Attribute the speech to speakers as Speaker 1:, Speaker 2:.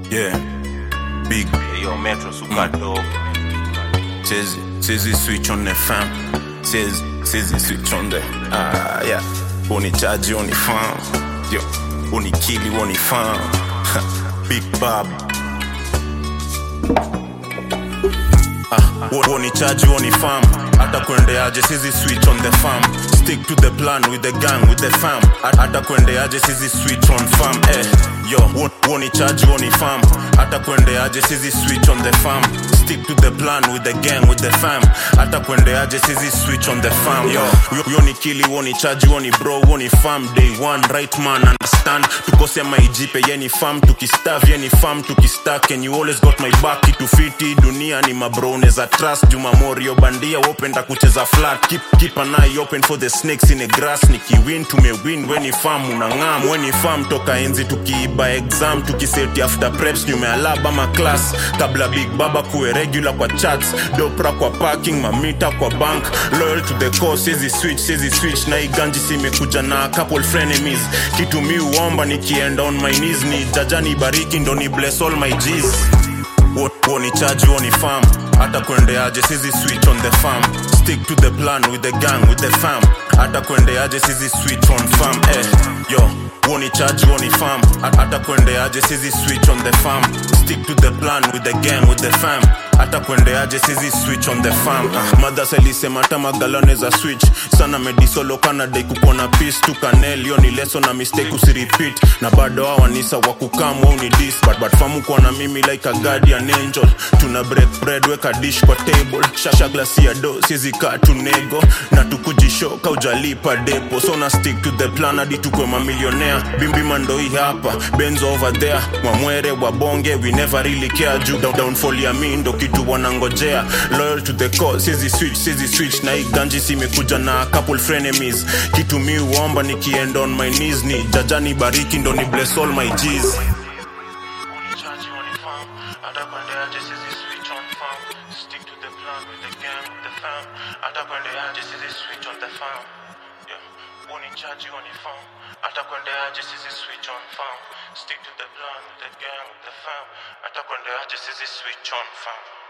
Speaker 1: Yeah, big.
Speaker 2: Yo, Metro super dope.
Speaker 1: Says, says he switch on the fam. Says, says he switch on the. Ah, yeah. Oni charge, oni farm. Yo, oni kill, oni farm. big Bob. Ah, woni charge, oni farm. Hata kuendeaje, sizi switch on the farm. Stick to the plan with the gang, with the fam. Hata kuendeaje, sizi switch on farm. Eh, yo, wo- woni charge, woni farm. Hata kuendeaje, sizi switch on the farm. Stick to the plan with the gang, with the fam. Hata kuendeaje, sizi switch on the farm. Yo, yo, yo ni kili, woni charge, woni bro, woni farm. Day one, right man, understand. Tukose maijipe, yeni farm, tukistaff, yeni farm, tukistack. And you always got my back, kitu fiti, dunia ni mabro, neza trust. Juma Morio bandia, wopenda kucheza flat. Keep, keep an eye open for the snakes in the grass. Nikiwin, tumewin, weni farm, unang'am. Weni farm, toka enzi, tukiiba exam, tukiseti after preps, nyume alaba ma class. Kabla big baba kuwe regular kwa chats. Dopra kwa parking, mamita kwa bank. Loyal to the cause, sizi switch, sizi switch. Na iganji simekuja na a couple frenemies. Kitu mi uomba nikienda on my knees. Ni jajani bariki ndo ni bless all my G's. Wo- woni charge woni farm hata kuendeaje sizi switch on the farm stick to the plan with the gang with the fam hata kuendeaje sizi switch on farm eh yo woni charge woni farm hata kuendeaje sizi switch on the farm stick to the plan with the gang with the fam hata kuendeaje sizi switch on the farm uh, mothers alisema tama galone za switch sana medisolo kanadai kukona peace tu kanel yo ni leso na mistake usirepeat na bado hawa nisa wakukam wau ni dis but, but famu kuwa na mimi like a guardian angel tuna break bread weka dish kwa table shasha glasi ya do siezi kaa tunego na tukujishoka ujalipa depo so na stick to the plan hadi tukwe mamilionea bimbima ndo hii hapa benzo over there mwamwere wabonge we never really care juu down, downfall ya mi ndo kitu wanangojea loyal to the cause siezi switch siezi switch na hii ganji simekuja na a couple frenemies kitu mi uomba nikiend on my knees ni jajani bariki ndo ni bless all my G's
Speaker 3: Charge you on the farm. Hata kuendeaje sizi switch on farm. Stick to the plan with the gang, with the fam. Hata kuendeaje sizi switch on the farm. Yeah. Woni charge you on the farm. Hata kuendeaje sizi switch on farm. Stick to the plan with the gang, with the fam. Hata kuendeaje sizi switch on farm.